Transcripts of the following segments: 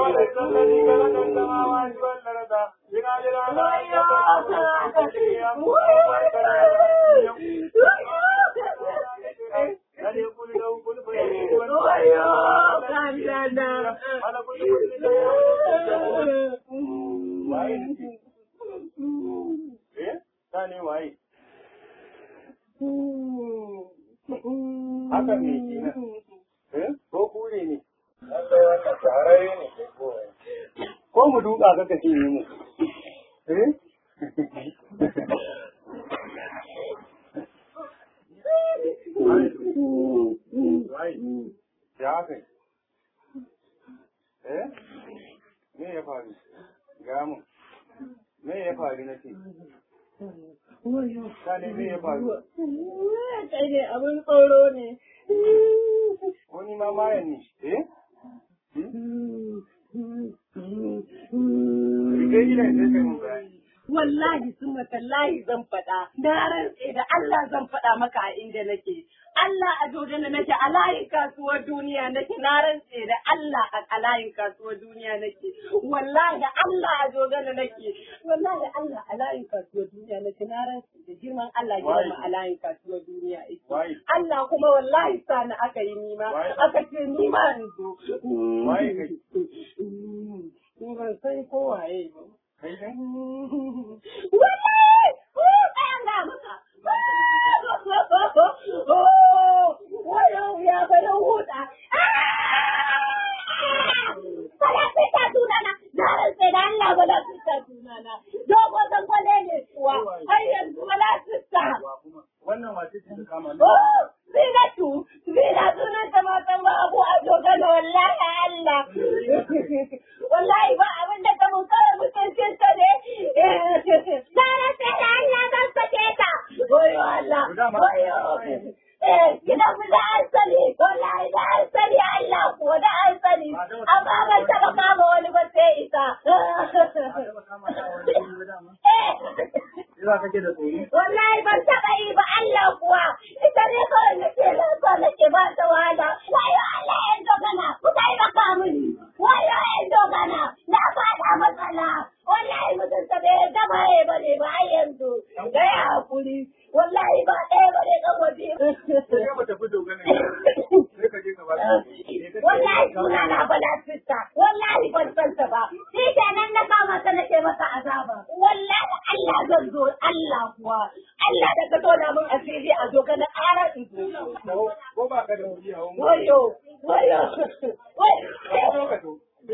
وليس الذي خلق السماوات والأرض بقادر على أن يخلق بل يقول له كن فيكون على كل شيء eh sani waye haka ne kenan eh ko kure ne ko mu duka ka kace ne mu eh waye ya kai eh me ya faru ga mu me ya faru na ce sani me ya faru Kai ne abin tsoro ne. wani ma mayan ne eh Rike gidan sai kai mun bayani. Wallahi sun tallahi zan faɗa. Na rantse da Allah zan faɗa maka a inda nake. Allah a dodon da nake a layin kasuwar duniya nake na rantse da Allah a layin kasuwar duniya nake. Wallahi da Allah a dodon da nake. Wallahi da Allah a layin kasuwar duniya nake na rantse da girman Allah girma a layin kasuwar duniya ake. Waye? Allah kuma wallahi sani aka yi nima Waye? aka ce nima in zo. Waye kai? Ni ban san ko waye ba. Kai kai? Wallahi! Oh, ɗayan ga maka! Wayo ya bayan huta! Bala fita tunana! Na rantse da Allah bala fita tunana! Dogo zan kwale ne kuwa! Har yanzu bala fita! Wa kuma wannan wace ce ta kama ni? Oh, Zinatu! Zina sunan ta matan ba abu a dogana wallahi Allah! Wallahi ba abin da ta mun kawai mutuncin ta ne! Na rantse da Allah zan sake ta! Wayo Allah! Wayo! Eh, gidan mu da an sani, wallahi da an sani Allah kuwa da an sani, amma ban taɓa kama wani ba sai ita. Eh, Ina kake da tsoro? wallahi ban taɓa yi ba Allah kuwa, ita ne kawai nake lafa nake ba ta wahala. Wayo Allah yan dogana, ku taimaka mini. Wayo yan dogana, na faɗa matsala. Wallahi mutum ta bai gama ya bane ba har yanzu. Gaya hakuri, wallahi ba ɗaya bane kan waje. Sai mu tafi dogana. Sai ka je ka ba ta. Wallahi suna na bala sista, wallahi ban san ta ba. Shi kenan na kama ta nake masa azaba. Wallahi Allah zan zo, Allah kuwa. Allah da ka tona min asiri a zo ga na ƙara in zo. Ko ba ka da wuri a wani. Wayo, wayo, Ka zo ka to.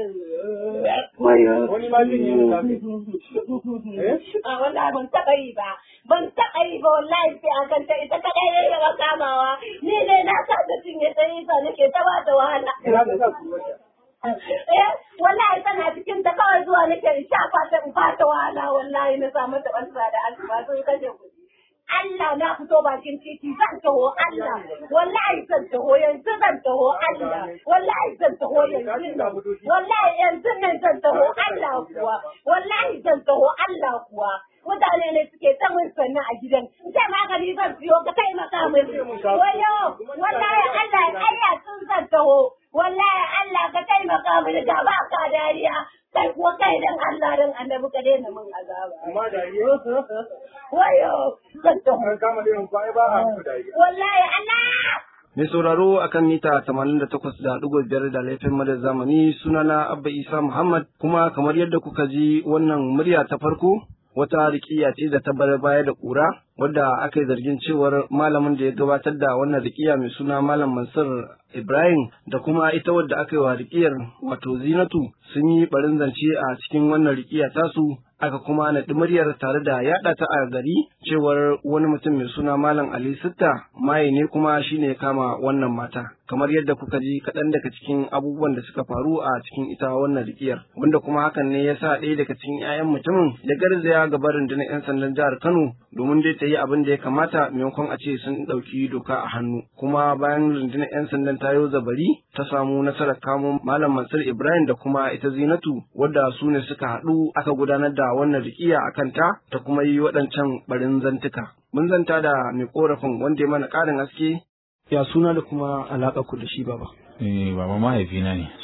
wayo. Wani ma zai yi da zafi. Eh? A wallahi ban taɓa yi ba, ban taɓa yi ba wallahi sai a kanta ita kaɗai ne daga kamawa. Ni ne na kasa cinye ta yi sa nake ta ba ta wahala. Ina da sa su wata. Eh, wallahi tana cikin ta kawai zuwa nake in shafa ta in fata wahala wallahi na samu ta ɓansa da asuba sun kashe kuɗi. Allah na fito bakin titi zan taho Allah wallahi zan taho yanzu zan taho Allah wallahi zan taho yanzu nan wallahi yanzu nan zan taho Allah kuwa wallahi zan taho Allah kuwa mutane ne suke ta mun sannan a gidan sai magani zan siyo ka taimaka min wayo wallahi Allah ya kayya sun zan taho wallahi Allah ka taimaka min da ba ka dariya kai kuwa kai dan Allah dan annabi ka daina min azaba Amma da yi. wayo zan taho An kama irin kwaye ba a muku da yi. wallahi Allah Mai sauraro akan mita 88.5 da laifin madar zamani sunana Abba Isa Muhammad kuma kamar yadda kuka ji wannan murya ta farko wata rikiya ce da ta bar baya da ƙura wadda aka yi zargin cewar malamin da ya gabatar da wannan rikiya mai suna Malam Mansur Ibrahim da kuma ita wadda aka yi wa rikiyar wato Zinatu sun yi barin zance a cikin wannan rikiya tasu aka kuma naɗi muryar tare da yaɗa ta a gari cewar wani mutum mai suna Malam Ali Sitta maye ne kuma shine ya kama wannan mata. Kamar yadda kuka ji kaɗan daga cikin abubuwan da suka faru a cikin ita wannan rikiyar wanda kuma hakan ne ya sa ɗaya daga cikin 'ya'yan mutumin ya garzaya gaba rundunar 'yan sandan jihar Kano domin dai ta yi abin da ya kamata maimakon a ce sun ɗauki doka a hannu. Kuma bayan rundunar 'yan sandan ta yi zabari ta samu nasarar kamo Malam Mansur Ibrahim da kuma ita Zinatu wadda su ne suka haɗu aka gudanar da wannan rikiya a kanta ta kuma yi waɗancan barin zantuka. Mun zanta da mai korafin wanda ya mana ƙarin haske ya suna da kuma alaƙa ku da shi baba. Eh, baba mahaifina ne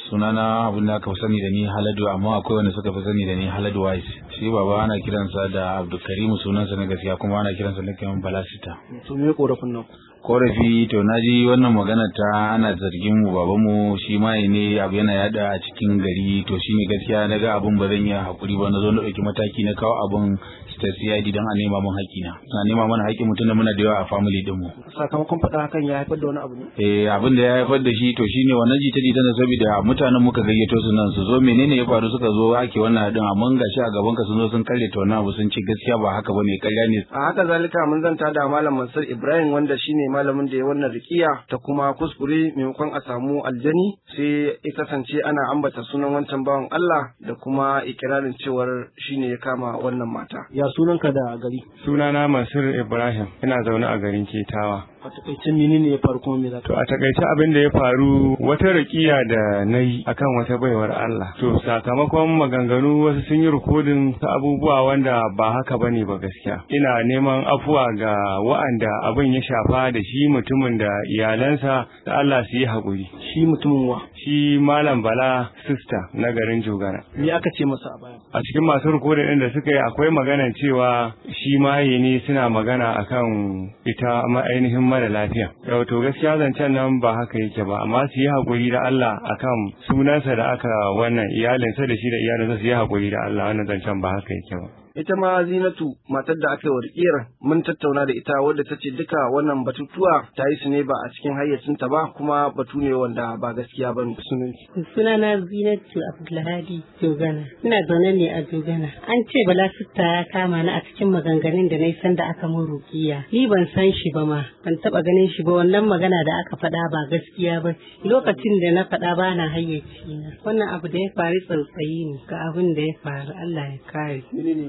sunana abin da aka fi sani da ni haladu amma akwai wanda suka fi sani da ni haladu wise shi baba ana kiransa da abdulkarimu sunansa na gaskiya kuma ana kiransa da kiran balasita to me korafin nan korafi to na ji wannan magana ta ana zargin mu babanmu shi ma ne abu yana yada a cikin gari to shine gaskiya na ga abun ba zan yi hakuri ba na zo na ɗauki mataki na kawo abun ta CID don a nema mun haƙƙina na nema mana haƙƙin mutum da muna da yawa a family din mu sakamakon faɗa hakan ya haifar da wani abu ne eh abin da ya haifar da shi to shine wannan jita jita na saboda mutanen muka gayyato su nan su zo menene ya faru suka zo ake wannan hadin amma gashi a gaban ka sun zo sun kalle ta wannan abu sun ce gaskiya ba haka bane ƙarya ne a haka zalika mun zanta da malam Mansur Ibrahim wanda shine malamin da ya wannan rikiya ta kuma kuskure maimakon a samu aljani sai ya kasance ana ambata sunan wancan bawan Allah da kuma ikirarin cewar shine ya kama wannan mata ya sunanka da gari Sunana Mansur Ibrahim, ina zaune a garin Ketawa. a takaice menene ya faru kuma me za To a takaice abin da ya faru wata rakiya da na yi akan wata baiwar Allah. To sakamakon maganganu wasu sun yi rikodin ta abubuwa wanda ba haka bane ba gaskiya. Ina neman afuwa ga wa'anda abin ya shafa da shi mutumin da iyalansa da Allah su yi haƙuri. shi mutumin wa Shi Malam Bala Sista na garin Jogana. me aka ce masa a baya a cikin masu rikodin ɗin da suka yi akwai magana cewa shi maye ne suna magana akan ita ma ainihin mara lafiya yau to gaskiya zancen nan ba haka yake ba amma su yi haƙuri da Allah akan sunansa da aka wannan iyalinsa da shi da iyalinsa su yi haƙuri da Allah wannan zancen ba haka yake ba ita ma zinatu matar da aka yi wa rikiyar mun tattauna da ita wadda ta ce duka wannan batutuwa ta yi su ne ba a cikin hayyacinta ba kuma batu ne wanda ba gaskiya ba ne Sunana Zinatu Abdulhadi Jogana. Ina zaune ne a Jogana. An ce Bala Sitta ya kama ni a cikin maganganun da na yi sanda aka mun rukiya. Ni ban san shi ba ma, ban taba ganin shi ba wannan magana da aka faɗa ba gaskiya ba. Lokacin da na faɗa ba na hayyaci na. Wannan abu da ya faru tsautsayi ne ga abin da ya faru Allah ya kare.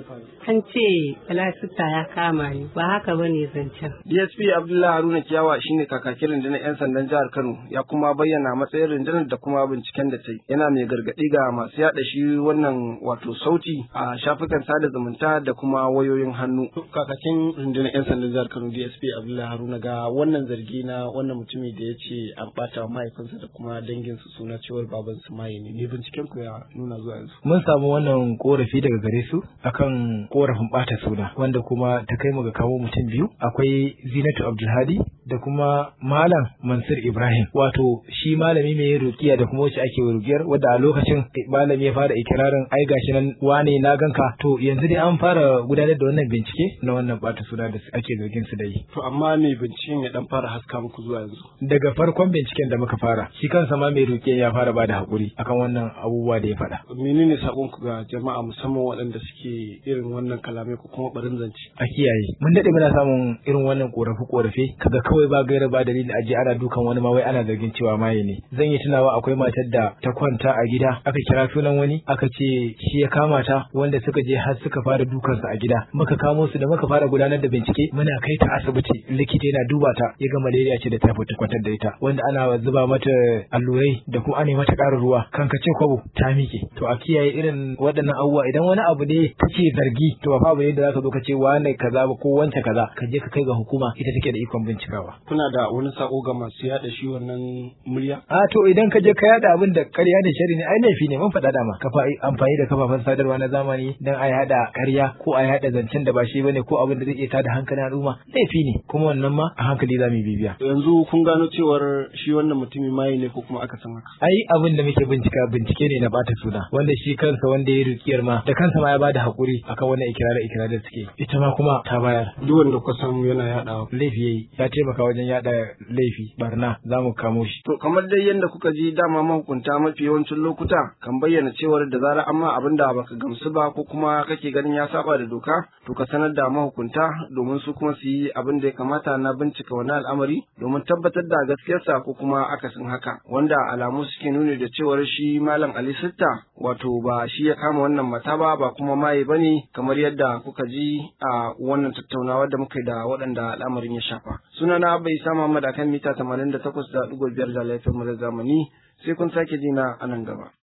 An ce Bala Sitta ya kama ni ba haka ba ne zancen. DSP Abdullahi Haruna Kiyawa shine kakakin rundunar 'yan sandan jihar Kano ya kuma bayyana matsayin rundunar da kuma binciken da ta yi. Yana mai gargaɗi ga masu yaɗa shi wannan wato sauti a shafukan sada zumunta da kuma wayoyin hannu. Kakakin rundunar 'yan sandan jihar Kano DSP Abdullahi Haruna ga wannan zargi na wannan mutumi da ya ce an ɓata wa mahaifinsa da kuma danginsu suna cewar babansu maye ne. Me binciken ku ya nuna zuwa yanzu? mun samu wannan korafi daga gare su akan korafin bata suna wanda kuma ta kai mu ga kawo mutum biyu akwai Zinatu Abdulhadi da kuma Malam Mansur Ibrahim wato shi malami mai rukiya da kuma wacce ake rukiyar wadda a lokacin malami ya fara ikirarin ai gashi nan wane na ganka to yanzu dai an fara gudanar da wannan bincike na wannan bata suna da ake zargin su da yi To amma me binciken ya dan fara haska muku zuwa yanzu? daga farkon binciken da muka fara shi kansa ma mai rukiya ya fara bada hakuri akan wannan abubuwa da ya faɗa menene sakonku ga jama'a musamman waɗanda suke irin wannan kalamai ko kuma barin zance a kiyaye mun daɗe muna samun irin wannan korafe korafe kaga kawai ba gaira ba dalili aje ana dukan wani ma wai ana zargin cewa maye ne zan yi tunawa akwai matar da ta kwanta a gida aka kira sunan wani aka ce shi ya kama ta wanda suka je har suka fara dukansa a gida muka kamo su da muka fara gudanar da bincike muna kai ta asibiti likita yana duba ta ya ga malaria ce da typhoid ta kwantar da ita wanda ana zuba mata allurai da kuma ana yi mata ƙarin ruwa kan ka ce kwabo ta miƙe to a kiyaye irin waɗannan abubuwa idan wani abu ne kake zargi to ba fa abu ne da zaka zo ka ce wane kaza ba ko wance kaza ka je ka kai ga hukuma ita take da ikon bincikawa kuna da wani sako ga masu yada shi wannan murya a to idan ka je ka yada abin da ƙarya da shari ne ai laifi ne mun faɗa dama ka fa amfani da kafafen sadarwa na zamani dan a yada ƙarya ko a yada zancen da ba shi bane ko abin da zai iya tada hankalin al'umma laifi ne kuma wannan ma a hankali za mu bibiya yanzu kun gano cewar shi wannan mutumin maye ne ko kuma aka san haka ai abin da muke bincika bincike ne na bata suna wanda shi kansa wanda ya rikiyar ma da kansa ma ya bada hakuri akan wannan ikirarin ikirarin da suke ita ma kuma ta bayar duk wanda kuka san yana yadawa laifi yayi ya taimaka wajen yada laifi barna za mu kamo shi to kamar dai yadda kuka ji dama mahukunta mafi yawancin lokuta kan bayyana cewar da zarar amma abin da baka gamsu ba ko kuma kake ganin ya saba da doka to ka sanar da mahukunta domin su kuma su yi abin da ya kamata na bincika wani al'amari domin tabbatar da gaskiyarsa ko kuma akasin haka wanda alamu suke nuni da cewar shi malam Ali Sitta wato ba shi ya kama wannan mata ba ba kuma maye bane kamar yadda kuka ji a wannan tattaunawa da muka yi da waɗanda al'amarin ya shafa sunana bai sa Muhammad akan mita 88.5 da laifin mu da zamani sai kun sake jina a nan gaba